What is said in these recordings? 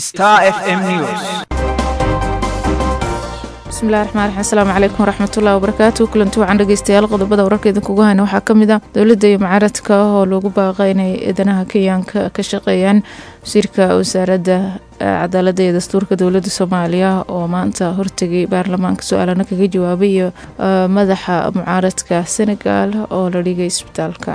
Star FM News. bismillahi raxmaan raxiim asalaamu calaykum waraxmatullahi wabarakaatu kulanti wacan dhegeystayaal qodobada wararka idinkugu hayna waxaa ka mid a dowladda iyo mucaaradka oo loogu baaqa inay eedanaha kenyaanka ka shaqeeyaan wasiirka wasaaradda cadaaladda iyo dastuurka dowladda soomaaliya oo maanta hortegay baarlamaanka su-aalana kaga jawaabay iyo madaxa mucaaradka senegal oo la dhigay isbitaalka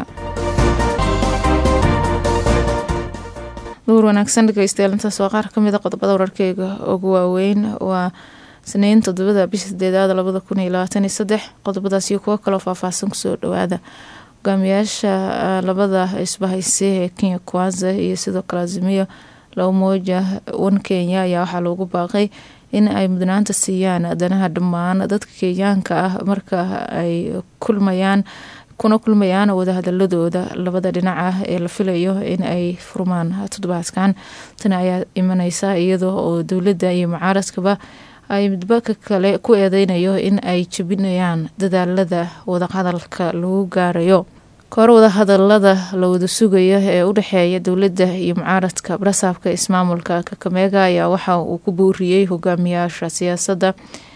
duur wanaagsan dhegeystayaal intaas waa qaar kamid a qodobada wararkeyga ugu waaweyn waa sniin todobada bisha sideedaad labada kun iyo labaatan iyo saddex qodobadaas iyo kuwo kaloo faahfaahsan kusoo dhawaada hogaamiyaasha labada isbahayse ee kenya kwanza iyo sidoo kale azimiyo la umoja wan kenya ayaa waxaa loogu baaqay in ay mudnaanta siiyaan danaha dhammaan dadka kenyaanka ah marka ay kulmayaan kuna kulmayaan wadahadaladooda labada dhinac ah ee la filayo in ay furmaan toddobaadkan tani ayaa imaneysa iyadoo oo dowladda iyo mucaaradkaba ay midba ka kale ku eedeynayo in ay jebinayaan dadaalada wadahadalka lagu gaarayo kahor wadahadalada la wada sugayo ee u dhexeeya dowladda iyo mucaaradka barasaabka ismaamulka kakameega ayaa waxa uu ku booriyey hogaamiyaasha siyaasadda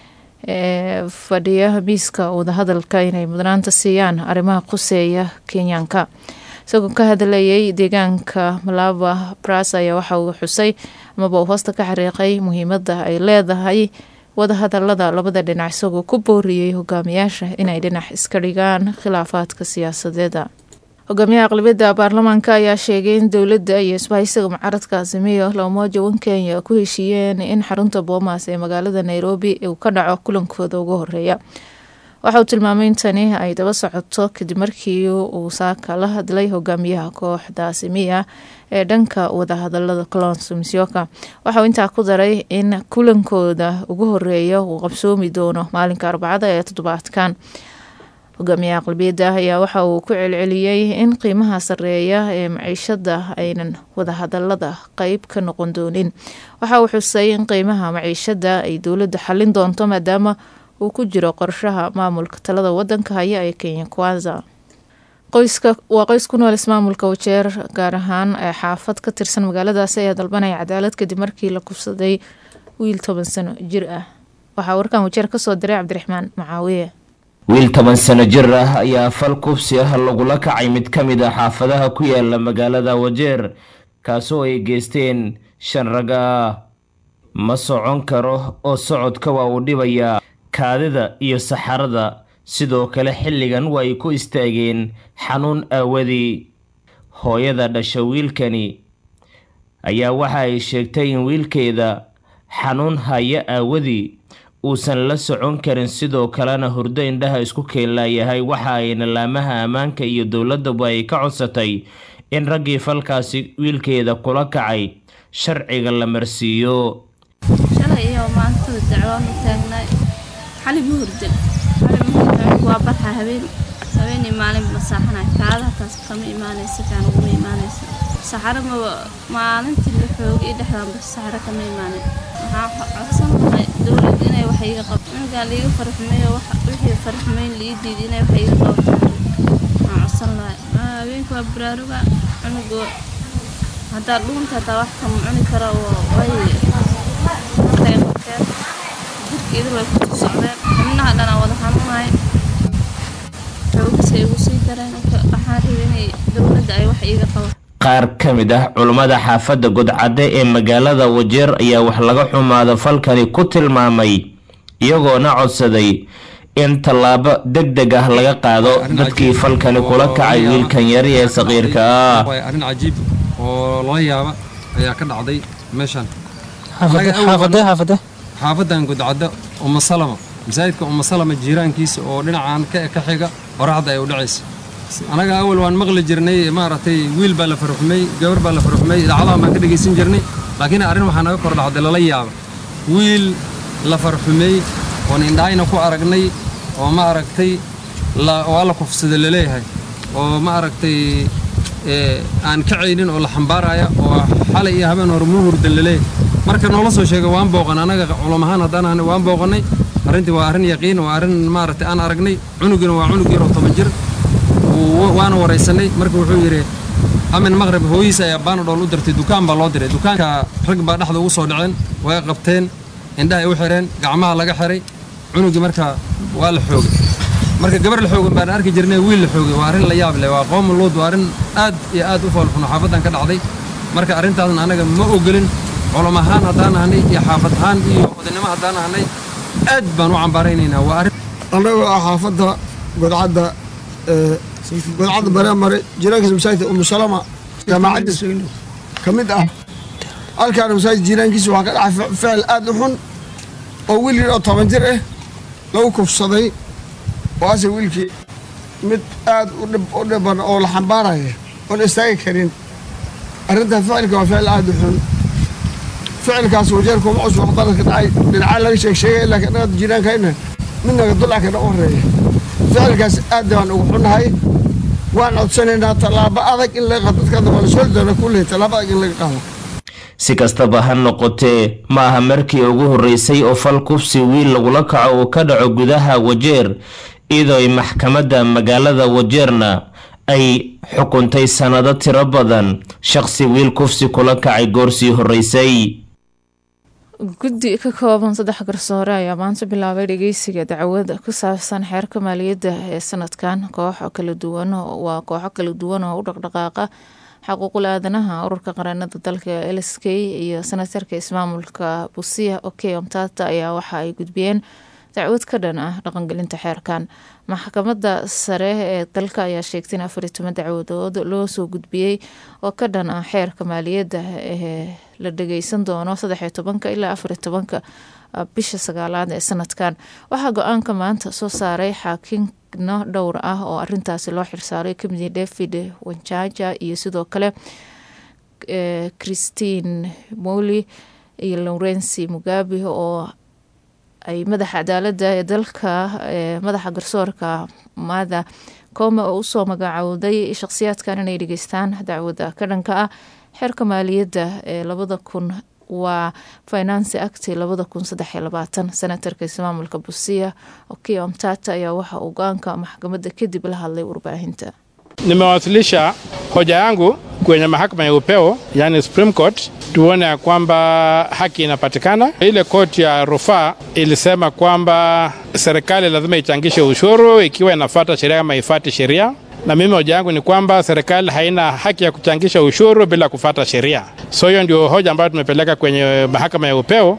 ee fadhiya miiska wadahadalka inay mudnaanta siiyaan arrimaha quseeya kenyaanka isagoo ka hadlayay deegaanka malaba bras ayaa waxa uu xusay amaba uu hoosta ka xariiqay muhiimada ay leedahay wadahadalada labada dhinac isagoo ku booriyey hogaamiyaasha inay dhinac iska dhigaan khilaafaadka siyaasadeeda hogaamiyaha aqlabiyadda baarlamaanka ayaa sheegay in dowladda iyo isbahaysiga mucaaradka azimiyo lamoja wan kenya ku heshiiyeen in xarunta boomaas ee magaalada nairobi uu ka dhaco kulankooda ugu horeeya waxa uu tilmaamay in tani ay daba socoto kadib markii uu saaka la hadlay hogaamiyaha kooxda azimiya ee dhanka wadahadalada colons misyoka waxauu intaa ku daray in kulankooda ugu horeeya uu qabsoomi doono maalinka arbacada ee toddobaadkan hogaamiyaha aqlabiyadda ayaa waxa uu ku celceliyey in qiimaha sareeya ee maciishada aynan wadahadalada qeyb ka noqon doonin waxa uu xusay in qiimaha maciishada ay dowladda xallin doonto maadaama uu ku jiro qorshaha maamulka talada wadanka haya ee kenya kwanza qoyska waa qoys ku nool ismaamulka wajeer gaar ahaan ee xaafad ka tirsan magaaladaasi ayaa dalbanaya cadaalad kadib markii la kufsaday wiil toban sano jir ah waxaa warkan wajeer kasoo diray cabdiraxmaan macaawiye wiil toban sano jir ah ayaa fal kufsi ah lagula kacay mid ka mid ah xaafadaha ku yaala magaalada wajeer kaasoo ay geysteen shan rag ah ma socon karo oo socodka waa uu dhibayaa kaadida iyo saxarada sidoo kale xilligan waa ay ku istaageen xanuun aawadii hooyada dhasha wiilkani ayaa waxa ay sheegtay in wiilkeeda xanuun haya aawadii uusan la socon karin sidoo kalena hurdo indhaha isku keenlaayahay waxa ayna laamaha ammaanka iyo dowladaba ay ka codsatay in raggii falkaasi wiilkeeda kula kacay sharciga la marsiiyo xali ma hurdin xali ma hurdin waa barxa habeen habeenii maalin masaaxana kaadaha taas kama imaanaysa kaan uguma imaanaysa saxaro ma maalintii la xoogay dhexdaanba saxaro kama imaanin waxaa codsan lahay dowlad inay wax iga qabto cunugaan liiga farxumeeyo wixii farxumeyn lii diiday inay wax iga qabto waxaan codsan lahay habeenka waa baraaruga cunugoo haddaa dhuunta hataa wax kama cuni kara oo way markay qabteen jirkeedu way ku socdeen xubnaha dhanaa wada xanuunahay xoogisay igu sii dareen waxaan rabay inay dowladda ay wax iiga qabato qaar ka mid ah culummada xaafadda godcadde ee magaalada wajeer ayaa wax laga xumaada falkani ku tilmaamay iyagoona codsaday in tallaabo deg deg ah laga qaado dadkii falkani kula kacay wiilkan yari ee saqiirka ah arrin cajiib oo lala yaaba ayaa ka dhacday meeshan xaafadan godcadde uma salama masaajidka uma salama jiiraankiisa oo dhinacaan ka xiga qoraxda ay u dhacaysa anaga awal waan maqli jirnay maaragtay wiil baa la farxumay gabar baa la farxumay idaacadaha baan ka dhegaysan jirnay laakiin arrin waxaa naga kor dhacday lala yaaba wiil la farxumay oon indhaayna ku aragnay oo ma aragtay waa la kufsada laleeyahay oo ma aragtay aan kacaynin oo la xambaaraya oo xalay iyo habeen hore muu hurdan laleeyahay marka noola soo sheegay waan booqan anaga culum ahaan haddaan waan booqannay arrintii waa arrin yaqiin waa arrin maaragtay aan aragnay cunugina waa cunug yar oo toban jir waana waraysanay marka wuxuu yidhi amin maqrib hooyihiisa ayaa baanadhool u dirtay dukaan baa loo diray dukaanka rag baa dhexda ugu soo dhaceen way qabteen indhahay u xireen gacmaha laga xiray cunugii marka waa la xoogay marka gabar la xoogan baan arki jirnay wiil la xoogay waa arrin la yaab leh waa qoom luud waa arrin aad iyo aad u foolxuno xaafaddan ka dhacday marka arrintaasna anaga ma ogolin culum ahaan haddaan ahanay iyo xaafad ahaan iyo odaynimo haddaan ahanay aad baan u cambaaraynaynaa waa arrin annagoo ah xaafadda godcadda godcadda bareemare jiraankiisa masaajidka umusalama jaamacadda ka mid ah halkaana masaajid jiraankiisa waxaa ka dhacay ficil aad u xun oo wiil yar oo toban jir ah lagu kufsaday oo ase wiilkii mid aad u dhiban oo la xambaaraya oon istaagi karin arrintan ficilka waa ficil aad u xun ficilkaas wajeer kuma cusub oo qaladka dhacay dhinacaa laga sheeg sheegay laakiin annaga jiraankayna midnaga dulcakana u horeeya ficilkaas aad baan ugu xunnahay waan codsanaynaa tallaabo adag in laga qaado dadka waa la soo doona kulley tallaabo adag in laga qaado si kastaba ha noqotee ma aha markii ugu horreysay oo fal kufsi wiil lagula kaco uu ka dhaco gudaha wajeer iyadoo ay maxkamadda magaalada wajeerna ay xukuntay sannado tiro badan shaqsi wiil kufsi kula kacay goorsii horreysay guddi ka kooban saddex garsoore ayaa maanta bilaabay dhageysiga dacwad ku saabsan xeerka maaliyadda ee sanadkan kooxo kala duwan waa kooxo kala duwan oo u dhaqdhaqaaqa xaquuqul aadanaha ururka qaranada dalka l s k iyo senatarka ismaamulka busia oke omtata ayaa waxa ay gudbiyeen dacwad ka dhan ah dhaqangelinta xeerkan maxkamadda sare ee dalka ayaa sheegtay in afar iyo toban dacwadood loo soo gudbiyey oo ka dhan ah xeerka maaliyadda ee la dhageysan doono saddex iyo tobanka ilaa afar iyo tobanka bisha sagaalaad ee sanadkan waxaa go-aanka maanta soo saaray xaakino dhowr ah oo arintaasi loo xirsaaray kamid david wanjaja iyo sidoo kale christine moli iyo lawrenci mugabe oo ay madaxa cadaaladda ee dalka madaxa garsoorka maada koome oo usoo magacowday shakhsiyaadkan inay dhageystaan dacwada ka dhanka ah xeerka maaliyadda ee labada kun waa finance act labada kun saddex iyo labaatan senatarka ismaamulka busia okia omtata ayaa waxa uu go-aanka maxkamadda kadib la hadlay warbaahinta Nimewasilisha hoja yangu kwenye mahakama ya upeo yani Supreme Court, tuone ya kwamba haki inapatikana. Ile koti ya rufaa ilisema kwamba serikali lazima ichangishe ushuru ikiwa inafuata sheria ama ifati sheria na mimi hoja yangu ni kwamba serikali haina haki ya kuchangisha ushuru bila kufata sheria. So hiyo ndio hoja ambayo tumepeleka kwenye mahakama ya upeo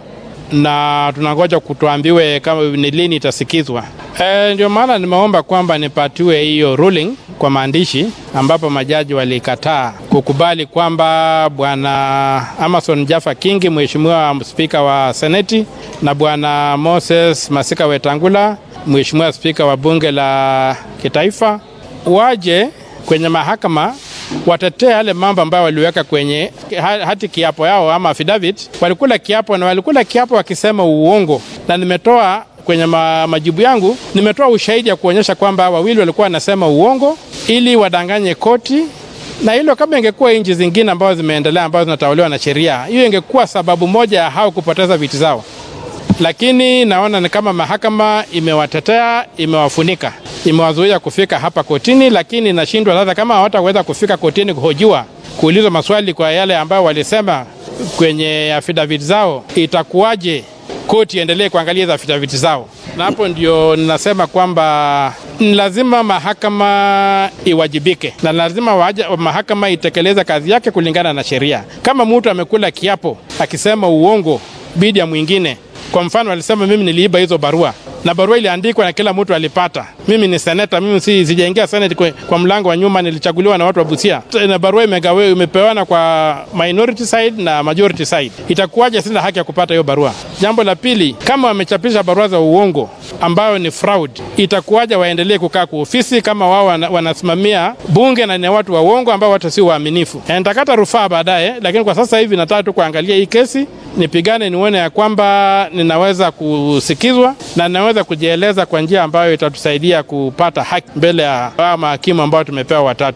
na tunangoja kutuambiwe kama ni lini itasikizwa. E, ndio maana nimeomba kwamba nipatiwe hiyo ruling kwa maandishi, ambapo majaji walikataa kukubali kwamba bwana Amason Jaffa Kingi, mheshimiwa spika wa seneti, na bwana Moses Masika Wetangula, mheshimiwa spika wa bunge la kitaifa, waje kwenye mahakama watetee yale mambo ambayo waliweka kwenye hati kiapo yao ama affidavit. Walikula kiapo na walikula kiapo wakisema uongo, na nimetoa kwenye ma, majibu yangu nimetoa ushahidi ya kuonyesha kwamba wawili walikuwa wanasema uongo ili wadanganye koti, na hilo kama ingekuwa nchi zingine ambazo zimeendelea ambazo zinatawaliwa na sheria, hiyo ingekuwa sababu moja ya hao kupoteza viti zao, lakini naona ni kama mahakama imewatetea, imewafunika imewazuia kufika hapa kotini, lakini inashindwa sasa. Kama hawataweza kufika kotini kuhojiwa, kuulizwa maswali kwa yale ambayo walisema kwenye affidavit zao, itakuwaje koti iendelee kuangalia hizo affidavit zao? Na hapo ndio ninasema kwamba ni lazima mahakama iwajibike na lazima waja, mahakama itekeleze kazi yake kulingana na sheria. Kama mtu amekula kiapo akisema uongo bidi ya mwingine kwa mfano alisema mimi niliiba hizo barua na barua iliandikwa na kila mtu alipata. Mimi ni seneta, mimi si sijaingia senate kwa, kwa mlango wa nyuma, nilichaguliwa na watu wa Busia na barua imegawe imepewana kwa minority side na majority side. Itakuwaje sina haki ya kupata hiyo barua? Jambo la pili, kama wamechapisha barua za uongo ambayo ni fraud, itakuwaje waendelee kukaa kwa ofisi kama wao wanasimamia bunge na ni watu wa uongo ambao watu si waaminifu? Nitakata rufaa baadaye, lakini kwa sasa hivi nataka tu kuangalia hii kesi nipigane, nione ya kwamba ninaweza kusikizwa na ninaweza kujieleza kwa njia ambayo itatusaidia kupata haki mbele ya hawa mahakimu ambao tumepewa watatu.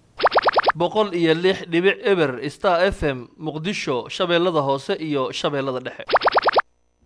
boqol iyo lix dhibic eber star f m muqdisho shabeellada hoose iyo shabeellada dhexe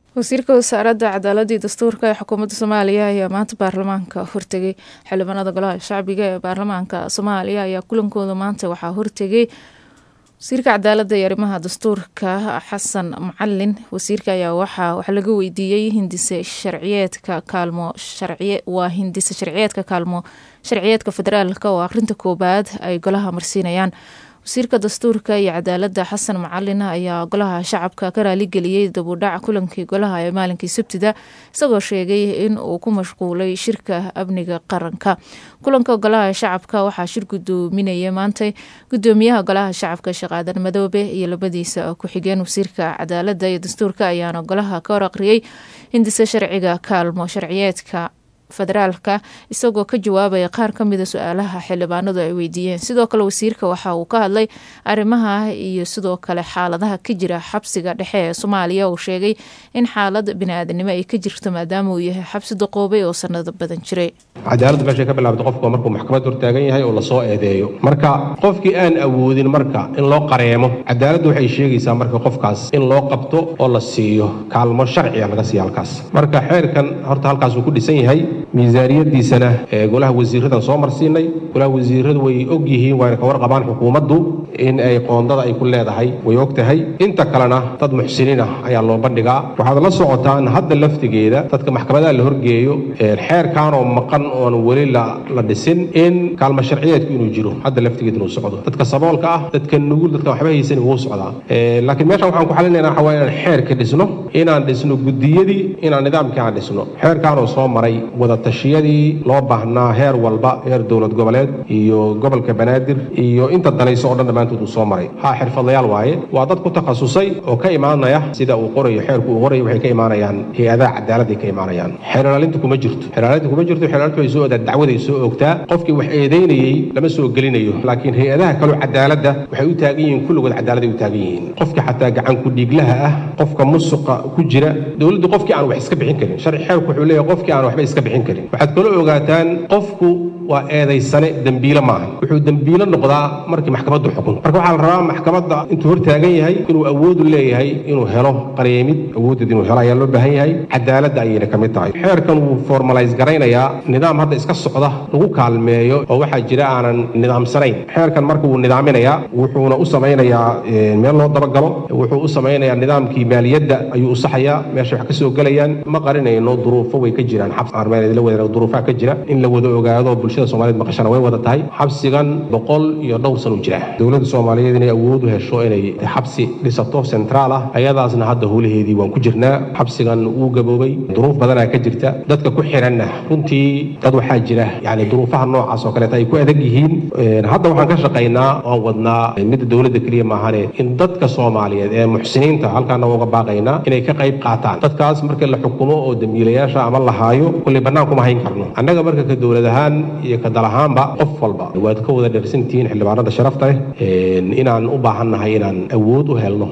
wasiirka wasaaradda cadaaladda iyo dastuurka ee xukuumadda soomaaliya ayaa maanta baarlamaanka hortegay xildhibaanada golaha shacbiga ee baarlamaanka soomaaliya ayaa kulankooda maanta waxaa hortegay wasiirka cadaaladda iyo arrimaha dastuurka xasan macalin wasiirka ayaa waxaa wax laga weydiiyey hindise sharciyeedka kaalmo sharciye waa hindise sharciyeedka kaalmo sharciyeedka federaalka oo akhrinta koobaad ay golaha marsiinayaan wasiirka dastuurka iyo cadaaladda xasan macalin ayaa golaha shacabka ka raaligeliyey dabudhac kulankii golaha ee maalinkii sabtida isagoo sheegay in uu ku mashquulay shirka amniga qaranka kulanka golaha shacabka waxaa shir gudoominaya maantay gudoomiyaha golaha shacabka sheekh aadan madoobe iyo labadiisa ku-xigeen wasiirka cadaaladda iyo dastuurka ayaana golaha ka hor aqriyey hindise sharciga kaalmo sharciyeedka federaalka isagoo ka jawaabaya qaar ka mida su-aalaha xildhibaanadu ay weydiiyeen sidoo kale wasiirka waxa uu ka hadlay arrimaha iyo sidoo kale xaaladaha ka jira xabsiga dhexe ee soomaaliya uu sheegay in xaalad bini-aadanimo ay ka jirto maadaama uu yahay xabsi daqoobay oo sanado badan jiray cadaaladdu meeshay ka bilaabta qofku markuu maxkamad hortaagan yahay oo lasoo eedeeyo marka qofkii aan awoodin marka in loo qareemo cadaaladdu waxay sheegaysaa marka qofkaas in loo qabto oo la siiyo kaalmo sharciga laga siiya halkaas marka xeerkan horta halkaasuu ku dhisan yahay miisaaniyadiisana ee golaha wasiiradan soo marsiinay golaha wasiiradu way og yihiin waana ka warqabaan xukuumaddu in ay qoondada ay ku leedahay way og tahay inta kalena dad muxsiniin ah ayaa loo bandhigaa waxaad la socotaan hadda laftigeeda dadka maxkamadaha la horgeeyo xeerkaanoo maqan oon weli la dhisin in kaalmo sharciyeedku inuu jiro hadda laftigeeda inuu socdo dadka saboolka ah dadka nugul dadka waxba haysan wuu socdaa laakiin meeshan waxaan ku xalinayna waxa waa inaan xeerka dhisno inaan dhisno gudiyadii inaan nidaamkii aan dhisno xeerkaanoo soo maray wadatashiyadii loo baahnaa heer walba heer dowlad goboleed iyo gobolka banaadir iyo inta danayso oo dhan dhammaantood uu soo maray haa xirfadlayaal waaye waa dad ku takhasusay oo ka imaanaya sida uu qorayo xeerku uu qorayo waxay ka imaanayaan hay-adaha cadaaladday ka imaanayaan xeerlaalinta kuma jirto xeerlaalinta kuma jirto xeerlaalintu way soo odaa dacwaday soo ogtaa qofkii wax eedaynayey lama soo gelinayo laakiin hay-adaha kaloo cadaaladda waxay u taagan yihiin kulligood cadaaladday u taagan yihiin qofka xataa gacan ku dhiiglaha ah qofka musuqa ku jira dowladdu qofkii aan wax iska bixin karin sharci xeerku wuxuu leeyahay qofkii aan waxba iska bixin karin waxaad kaloo ogaataan qofku waa eedaysane dembiile maaha wuxuu dembiile noqdaa markii maxkamaddu xukunto marka waxaa la rabaa maxkamadda intuu hor taagan yahay inuu awoodu leeyahay inuu helo qareemid awoodeed inuu helo ayaa loo baahan yahay cadaaladda ayayna ka mid tahay xeerkan wuu formalize garaynayaa nidaam hadda iska socda lagu kaalmeeyo oo waxaa jira aanan nidaamsanayn xeerkan marka wuu nidaaminayaa wuxuuna u samaynayaa meel loo dabagalo wuxuu u samaynayaa nidaamkii maaliyadda ayuu u saxayaa meesha wax ka soo gelayaan ma qarinayno duruufo way ka jiraan xabs armeed la wada duruufaha ka jira in la wada ogaado bulshada soomaaliyeed maqashana way wada tahay xabsigan boqol iyo dhowr san u jira dowladda soomaaliyeed inay awood u hesho inay xabsi dhisato centraal ah ayadaasna hadda howlaheedii waan ku jirnaa xabsigan wuu gaboobay duruuf badanaa ka jirta dadka ku xiranna runtii dad waxaa jira yani duruufaha noocaas oo kaleeta ay ku adag yihiin hadda waxaan ka shaqaynaa oan wadnaa midda dowladda keliya maahane in dadka soomaaliyeed ee muxsiniinta halkaana uga baaqaynaa inay ka qayb qaataan dadkaas marka la xukumo oo dambiilayaasha ama la haayo kulley bannaan kuma hayn karno annaga marka ka dowlad ahaan iyo ka dal ahaanba qof walba waad ka wada dhersantihiin xildhibaanada sharafta leh inaan u baahannahay inaan awood u helno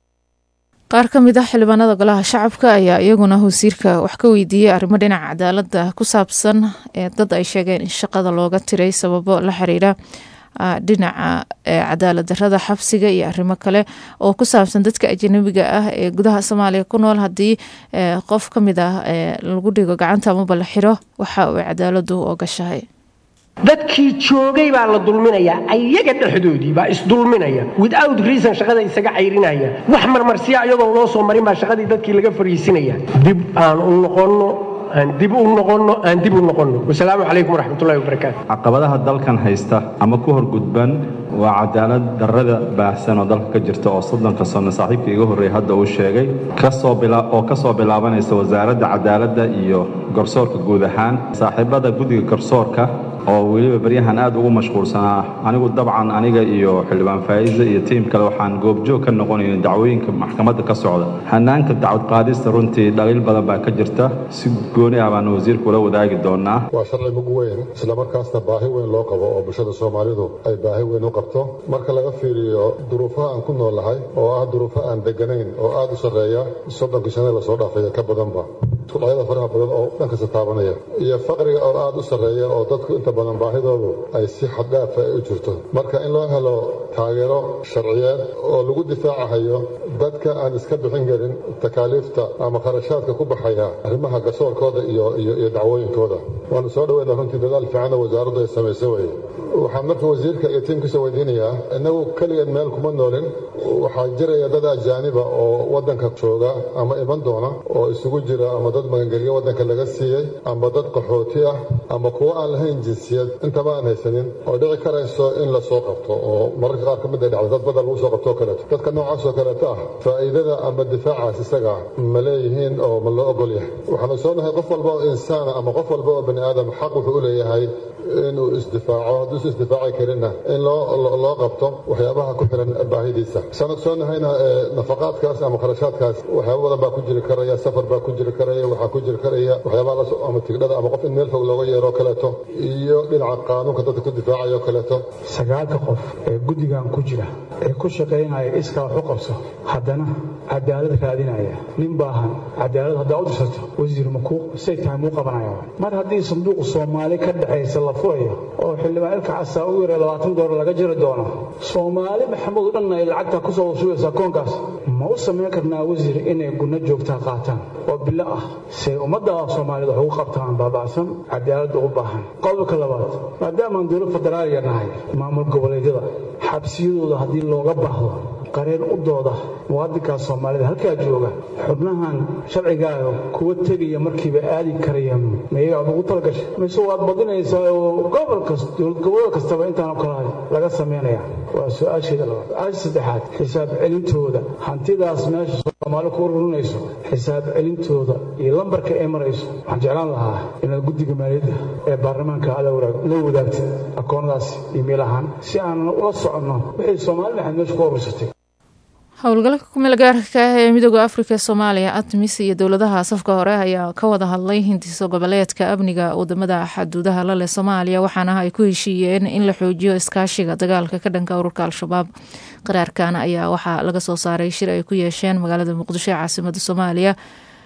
qaar ka mid ah xildhibaanada golaha shacabka ayaa iyaguna wasiirka wax ka weydiiyey arrimo dhinaca cadaaladda ku saabsan ee dad ay sheegeen in shaqada looga tiray sababo la xiriira dhinaca cadaalad darada xabsiga iyo arrimo kale oo ku saabsan dadka ajanabiga ah ee gudaha soomaaliya ku nool haddii qof ka mid ah lagu dhigo gacanta amaba la xiro waxa uu cadaaladu ogashahay dadkii joogay baa la dulminayaa ayaga dhexdoodii baa isdulminaya without reason shaqada isaga cayrinaya wax marmarsiya ayagoon loo soo marin baa shaqadii dadkii laga fariisinaya dib aan u noqonno aan dib u noqonno aan dib u noqonno wasalaamu calaykum waraxmatullahi wabarakaatu caqabadaha dalkan haysta ama ku horgudban waa cadaalad darrada baahsan oo dalka ka jirta oo soddonka sano saaxiibka iga horreeyay hadda uu sheegay oo ka soo bilaabanaysa wasaaradda cadaaladda iyo garsoorka guud ahaan saaxiibada guddiga garsoorka oo weliba baryahan aad ugu mashquulsanaa anigu dabcan aniga iyo xildhibaan faa'iise iyo tiim kale waxaan goobjoog ka noqonayna dacwooyinka maxkamadda ka socda hanaanka dacwad qaadista runtii dhaliil badan baa ka jirta si gooni ah baan wasiirku ula wadaagi doonaa waa sharci mug weyn islamarkaasna baahi weyn loo qabo oo bulshada soomaalidu ay baahi weyn u qabto marka laga fiiriyo duruufaha aan ku noolnahay oo ah duruufo aan deganayn oo aad u sarreeya soddonkii sane lasoo dhaafaya ka badanba isku dhacyada faraha badan oo dhankasta taabanaya iyo faqriga oo aad u sarreeya oo dadku inta badan baahidoodu ay si xaddhaafa ay u jirto marka in loo helo taageero sharciyeed oo lagu difaacahayo dadka aan iska bixin karin takaaliifta ama kharashaadka ku baxaya arrimaha garsoorkooda iyo iyo dacwooyinkooda waanu soo dhaweyna runtii dadaal fiicanna wasaaraddu ay samayso weye waxaan marka wasiirka iyo tiimkiisa weydiinayaa innagu keligeed meel kuma noolin waxaa jiraya dad ajaaniba oo waddanka jooga ama iman doona oo isugu jira ama dad magangelyo waddanka laga siiyey ama dad qaxooti ah ama kuwo aan lahayn jinsiyad intaba aan haysanin oo dhici karayso in la soo qabto oo mararka qaar ka mid ay dhacdo dad badan lagu soo qabto oo kaleeto dadka noocaas oo kaleeto ah faa'iidada ama difaacaas isaga ma leeyihiin oo ma loo ogol yahay waxaanu soo nahay qof walba oo insaana ama qof walba oo bani aadam xaq wuxuu u leeyahay inuu isdifaaco hadduusan isdifaaci karinna in loo qabto waxyaabaha ku xiran baahidiisa saan ogsoonnahayna nafaqaadkaas ama kharashaadkaas waxyaaba badan baa ku jiri karaya safar baa ku jiri karaya waxaa ku jiri karaya waxyaabaha ama tigdhada ama qof in meel fog looga yeero kaleeto iyo dhinaca qaanuunka dadka ku difaacayo kaleeto sagaalka qof ee guddigan ku jira ee ku shaqaynaya iskaa wax u qabso haddana cadaalad raadinaya nin baahan cadaalad haddaa u dirsato wasiir makuu say tahay muu qabanaya mar haddii sanduuq soomaali ka dhexaysa la furayo oo xildhibaan ilka casaa u yara labaatan doolar laga jiri doono soomaali maxamuud dhan ay lacagta ku soo shugaysaa koonkaas ma u samayn karnaa wasiir inay gunno joogtaa qaataan oo bilo ah say ummadda soomaaliyed wax ugu qabtaan baaba'san cadaaladda u baahan qodobka labaad maadaamaan dowlad federaaliya nahay maamul goboleedyada xabsiyadooda haddii looga baahdo qareen u dooda muwaadinkaa soomaalida halkaa jooga xubnahan sharcigaaga kuwa tegaya markiiba aadi karaya mayaga aad ugu talagashay mise waad badinaysaa oo gobol kasta dowlad gobolada kastaba intaanoo kalahay laga samaynaya waa su-aasheeda labaad su-aasha saddexaad xisaab celintooda hantidaas meesha soomaali ku ururinayso xisaab celintooda iyo lambarka ay marayso waxaan jeclaan lahaa inaad guddiga maaliyadda ee baarlamaanka la wadaagtid akoonnadaas iimayl ahaan si aan ula soconno wixii soomaali maxaad meesha ku urursatay howlgalka kumeel gaarka ah ee midooda afrika soomaaliya admis iyo dowladaha safka hore ayaa ka wada hadlay hindiso goboleedka amniga wadamada xaduudaha laleh soomaaliya waxaana ay ku heshiiyeen in la xoojiyo iskaashiga dagaalka ka dhanka ururka al-shabaab qaraarkan ayaa waxaa laga soo saaray shir ay ku yeesheen magaalada muqdisho ee caasimada soomaaliya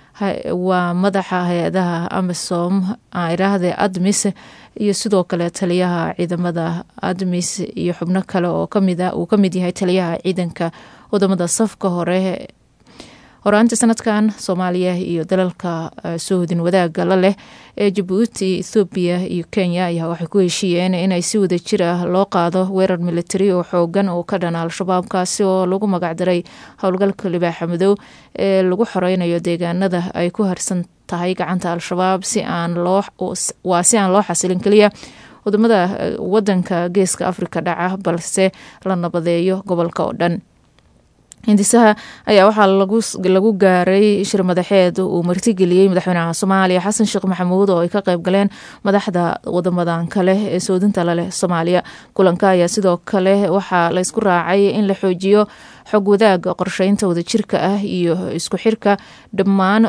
waa madaxa hay-adaha amisom iraahde admis iyo sidoo kale taliyaha ciidamada admis iyo xubno kale oo kamid uu kamid yahay taliyaha ciidanka wadamada safka hore horaantii sanadkan soomaaliya iyo dalalka soohodin wadaaga la leh ee jabuuti ethoobiya iyo kenya ayaa waxay ku heshiiyeen inay si wada jir ah loo qaado weerar militari oo xoogan oo ka dhana al-shabaab kaasi oo lagu magacdaray howlgalka libaaxa madow ee lagu xoreynayo deegaanada ay ku harsan tahay gacanta al-shabaab si aan loo waa si aan loo xasilin keliya wadamada wadanka geeska afrika dhaca balse la nabadeeyo gobolka oo dhan hindisaha ayaa waxaa lagu gaaray shir madaxeed uu martigeliyey madaxweynaha soomaaliya xasan sheekh maxamuud oo ay ka qayb galeen madaxda wadamadan kale ee soodinta laleh soomaaliya kulanka ayaa sidoo kale waxaa laysku raacay in la xoojiyo xog wadaaga qorsheynta wadajirka ah iyo isku xirka dhammaan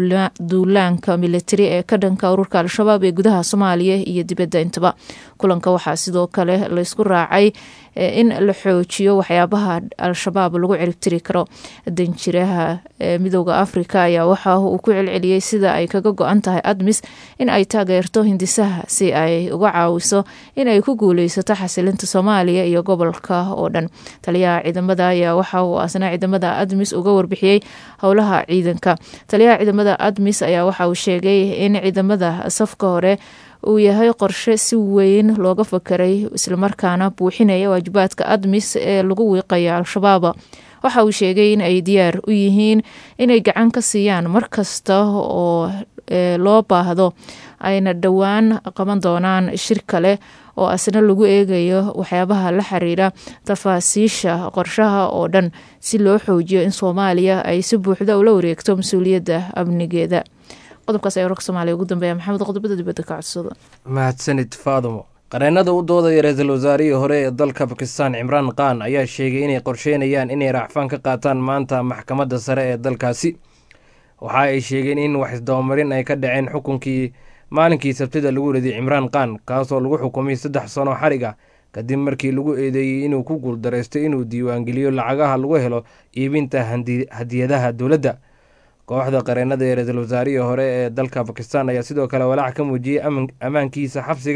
duulaanka militari ee ka dhanka ururka al-shabaab ee gudaha soomaaliya iyo dibadda intaba kulanka waxaa sidoo kale laysku raacay in la xoojiyo waxyaabaha al-shabaab lagu ciribtiri karo danjiraha midooda afrika ayaa waxa uu ku celceliyey sida ay kaga go-an tahay admis in ay taageerto hindisaha si ay uga caawiso in ay ku guuleysato xasilinta soomaaliya iyo gobolka oo dhan taliyaha ciidamada ayaa waxa uu asna ciidamada admis uga warbixiyey howlaha ciidanka taliyaha ciidamada admis ayaa waxa uu sheegay in ciidamada safka hore uu yahay qorshe si weyn looga fakeray islamarkaana buuxinaya waajibaadka admis ee lagu wiiqaya al-shabaab waxa uu sheegay in ay diyaar u yihiin inay gacan ka siiyaan mar kasta oo loo baahdo ayna dhowaan qaban doonaan shir kale oo asna lagu eegayo waxyaabaha la xiriira tafaasiisha qorshaha oo dhan si loo xoojiyo in soomaaliya ay si buuxda ula wareegto mas-uuliyadda amnigeeda qodobkaas ayaa warka soomaaliya ugu dambeeya maxamed qodobada dibadda ka codsada mahadsanid faadumo qareenada u doodaya ra-iisul wasaarihii hore ee dalka bakistan cimraan khan ayaa sheegay inay qorsheynayaan inay raacfaan ka qaataan maanta maxkamadda sare ee dalkaasi waxa ay sheegeen in wax isdabamarin ay ka dhaceen xukunkii maalinkii sabtida lagu riday cimraan khan kaasoo lagu xukumay saddex sano xarig ah kadib markii lagu eedeeyey inuu ku guuldareystay inuu diiwaangeliyo lacagaha lagu helo iibinta hadiyadaha dowladda kooxda qareenada ee ra-iisul wasaarihii hore ee dalka bakistan ayaa sidoo kale walaac ka muujiyey ammaankiisa xabsiga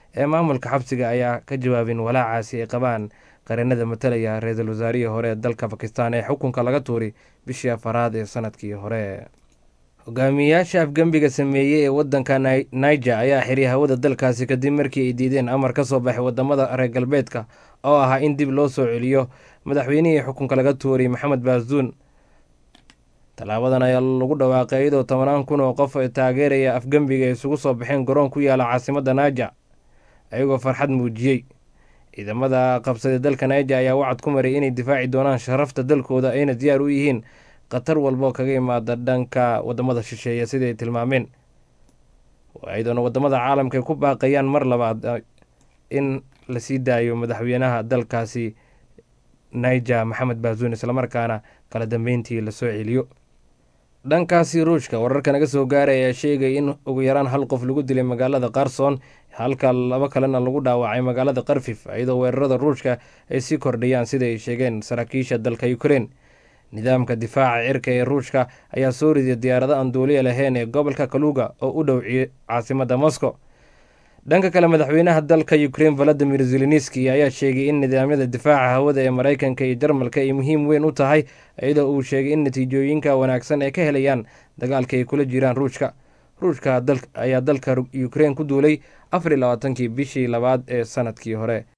ee maamulka xabsiga ayaa ka jawaabin walaacaasi ay qabaan qareenada matalaya ra-iisul wasaarihii hore ee dalka bakistan ee xukunka laga tuuray bishii afaraad ee sanadkii hore hogaamiyayaasha afgembiga sameeyey ee wadanka niger ayaa xiriy hawada dalkaasi kadib markii ay diideen amar ka soo baxay wadamada reer galbeedka oo ahaa in dib loo soo celiyo madaxweynihii xukunka laga tuuray maxamed baasuun tallaabadan ayaa lagu dhawaaqay iyadoo tobanaan kun oo qof ee taageeraya afgembiga ay isugu soo baxeen garoon ku yaala caasimadda niger ayagoo farxad muujiyey ciidamada qabsaday dalka niger ayaa wacad ku maray inay difaaci doonaan sharafta dalkooda ayna diyaar u yihiin khatar walbo kaga imaada dhanka wadamada shisheeye sida ay tilmaameen iyadoona wadamada caalamka ay ku baaqayaan mar labaad in la sii daayo madaxweynaha dalkaasi niger maxamed baasuun islamarkaana kala dambeyntii lasoo celiyo dhankaasi ruushka wararka naga soo gaaray ayaa sheegay in ugu yaraan hal qof lagu dilay magaalada qarson halka laba kalena lagu dhaawacay magaalada karfif iyadoo weerarada ruushka ay sii kordhayaan sida ay sheegeen saraakiisha dalka ukrein nidaamka difaaca cirka ee ruushka ayaa soo riday diyaarado aan duuliya lahayn ee gobolka kaluga oo u dhow caasimada moscow dhanka kale madaxweynaha dalka ukrein valadimir zelenski ayaa sheegay in nidaamyada difaaca hawada ee maraykanka iyo jarmalka ay muhiim weyn u tahay iyadoo uu sheegay in natiijooyinka wanaagsan ay ka helayaan dagaalka ay kula jiraan ruushka ruushka ayaa dalka ukrein ku duulay afar iyo labaatankii bishii labaad ee sanadkii hore